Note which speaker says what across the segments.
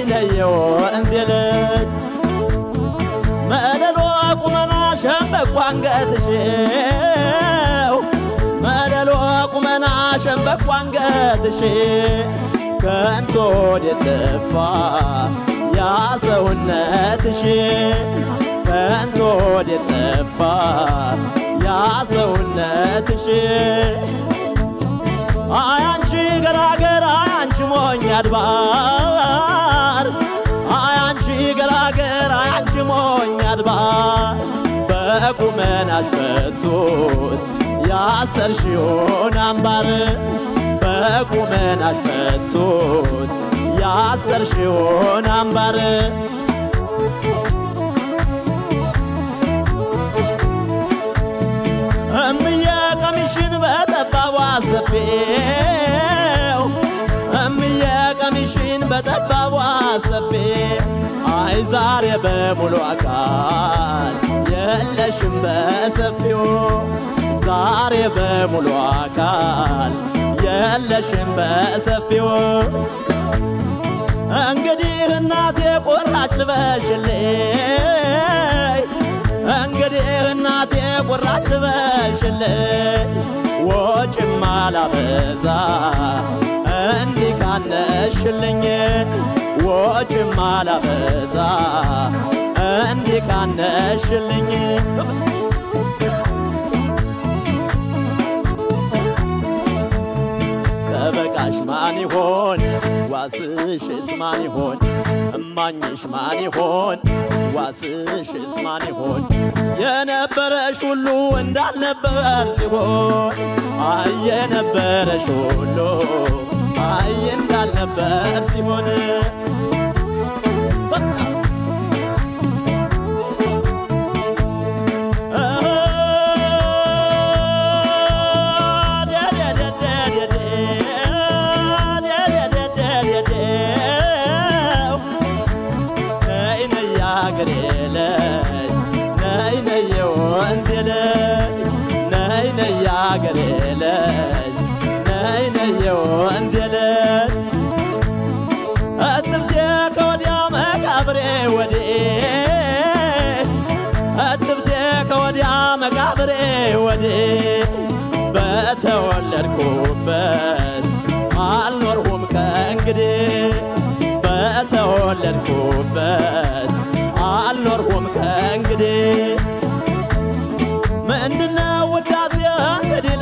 Speaker 1: ነይነየው እንዜ ልጅ መለሎ ቁመና ሸምበቆ አንገትሽው መለሎ ቁመና ሸምበቆ አንገትሽ ከንቶ ወደጠፋ ያ ሰውነትሽ ከንቶ ወደጠፋ ያ ሰውነትሽ አያንቺ ገራገር አያንቺ ሞኝ አድባር አያንቺ ገራገር አያንቺ ሞኝ አድባር በቁመናሽ ፈቶት ያሰርሽውን አምባር በቁመናሽ ፈቶት ያሰርሽውን አምባር እምዬ ቀሚሽን በጠባቧ ሰፌው እምዬ ቀሚሽን በጠባቧ ሰፌ አይ ዛሬ በሙሉ አካል የለሽም በሰፊው ዛሬ በሙሉ አካል የለሽም በሰፊው እንግዲህ እናቴ ቆራጭ ልበሽልኝ እንግዲህ እናቴ ቁራጭ ልበሽልኝ ወጭም አላበዛ እንዲህ ካነሽልኝ ወጭም አላበዛ እንዲህ ካነሽልኝ ጠበቃሽ ማን ይሆን? ዋስሽስ ማን ይሆን? እማኝሽ ማን ይሆን? ዋስሽስ ማን ይሆን? የነበረሽ ሁሉ እንዳልነበር ሲሆን አይ የነበረሽ ሁሉ አይ እንዳልነበር ሲሆን ያገሬ ልጅ ነይ ነይ የወንዜ ልጅ እትብቴ ከወዲያ መቃብሬ ወዴ እትብቴ ከወዲያ መቃብሬ ወዴ በተወለድኩበት አልኖርሁም ከእንግዲህ በተወለድኩበት አልኖርሁም ከእንግዲህ ምንድነው ውዳሴ እንግዲህ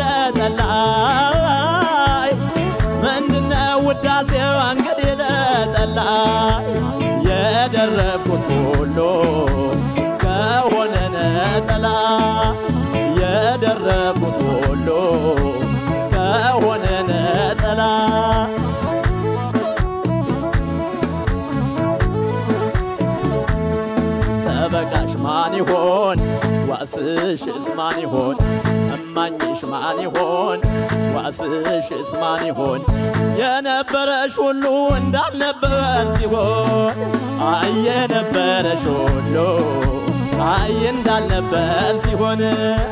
Speaker 1: ለጠላይ ምንድነው ውዳሴ እንግዲህ ለጠላይ የደረብኩት ሁሉ ከሆነ ነጠላ የደረብኩት ሁሉ ከሆነ ነጠላ ጠበቃሽ ማን ይሆን? ዋስሽስ ማን ይሆን? እማኝሽ ማን ይሆን? ዋስሽስ ማን ይሆን? የነበረሽ ሁሉ እንዳልነበር ሲሆን አይ የነበረሽ ሁሉ አይ እንዳልነበር ሲሆን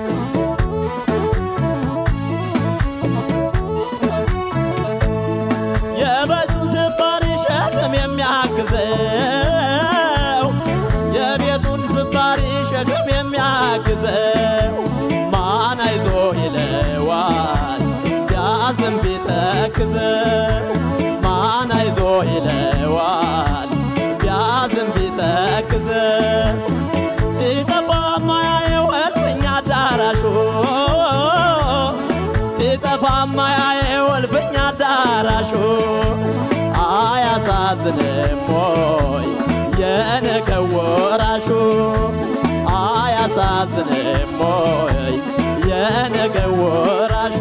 Speaker 1: የቤቱን ስባሪ ሸክም የሚያግዘው የቤቱን ስባሪ ሸክም የሚያግዘው ማን አይዞ ይለዋል ቢያዝም ቢተክዘው ማን አይዞ ይለዋል ቢያዝም ቢተክዘው ሲጠፋ ማያየው እልፍኛ አዳራሹ ሲጠፋ ማያየው እልፍኛ አዳራሹ አያሳዝንም ሆይ የነገው ወራሹ አያሳዝንም ሆይ የነገው ወራሹ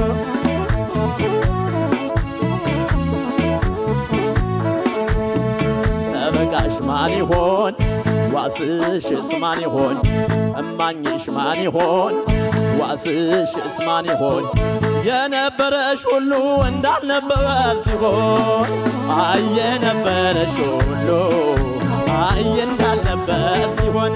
Speaker 1: ጠበቃሽ ማን ይሆን? ዋስሽስ ማን ይሆን? እማኝሽ ማን ይሆን? ዋስሽስ ማን ይሆን? የነበረሽ ሁሉ እንዳልነበር ሲሆን አይ የነበረሽ ሁሉ አይ እንዳልነበር ሲሆን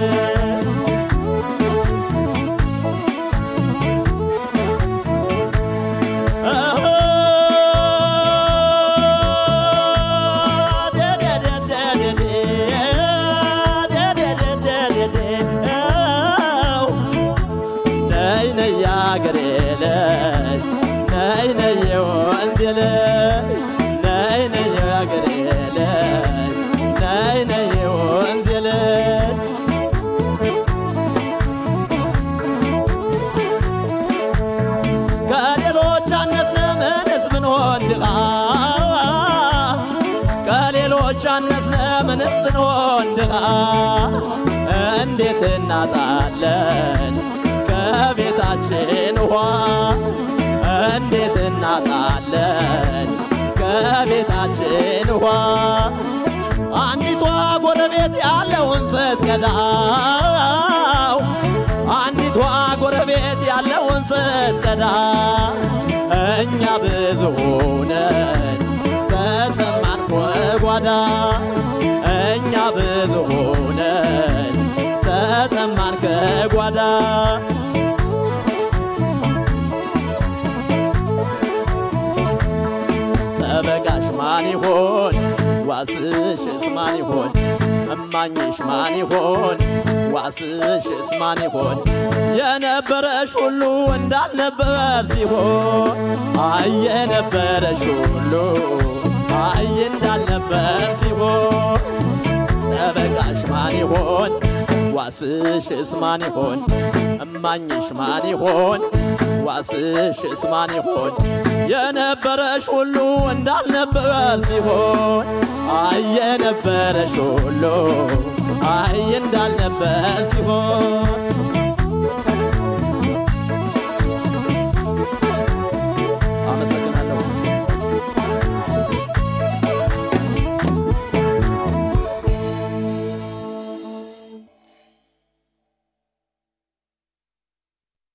Speaker 1: ብዙዎች አነስነ ምንስ ብንሆን ድሃ እንዴት እናጣለን ከቤታችን ውሃ እንዴት እናጣለን ከቤታችን ውሃ አንዲቷ ጎረቤት ያለውን ስትቀዳው አንዲቷ ጎረቤት ያለውን ስትቀዳ እኛ ብዙ ሆነን ተጠማን ከጓዳ እኛ ብዙ ሆነን ተጠማን ከጓዳ ጠበቃሽ ማን ይሆን? ዋስሽስ ማን ይሆን? እማኝሽ ማን ይሆን? ዋስሽስ ማን ይሆን? የነበረሽ ሁሉ እንዳልነበር ሲሆን አይ የነበረሽ ሁሉ አይ እንዳልነበር ሲሆን ጠበቃሽ ማን ይሆን? ዋስሽስ ማን ይሆን? እማኝሽ ማን ይሆን? ዋስሽስ ማን ይሆን? የነበረሽ ሁሉ እንዳልነበር ሲሆን አይ የነበረሽ ሁሉ አይ እንዳልነበር ሲሆን